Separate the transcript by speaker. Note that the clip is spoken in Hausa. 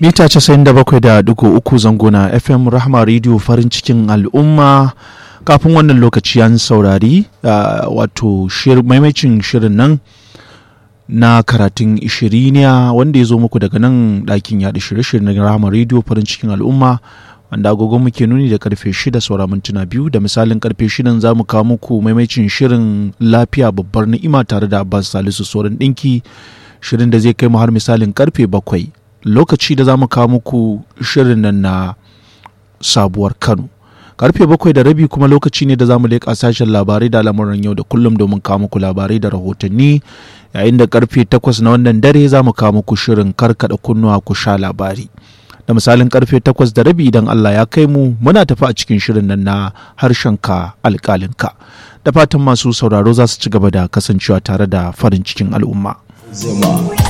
Speaker 1: mita 97.3 zangona fm rahma radio farin cikin al'umma kafin wannan lokaci an saurari wato maimacin shirin nan na karatun ishiriniya wanda ya zo muku daga nan ɗakin yaɗa shirye-shirye na rahama radio farin cikin al'umma wanda agogo muke nuni da karfe 6 saura mintuna biyu da misalin karfe 6 za mu kawo muku maimacin shirin lafiya babbar ni'ima tare da abbas salisu sorin ɗinki shirin da zai kai mu har misalin karfe 7 lokaci da za mu kawo muku shirin nan na sabuwar kano karfe bakwai da rabi kuma lokaci ne da za mu leƙa sashen labarai da lamuran yau da kullum domin kawo muku labarai da rahotanni yayin da karfe takwas na wannan dare za mu kawo muku shirin karkada kunnuwa ku sha labari da misalin karfe takwas da rabi idan Allah ya kai mu muna tafi a cikin shirin nan na harshenka alƙalinka da fatan masu sauraro za su ci gaba da kasancewa tare da farin cikin al'umma.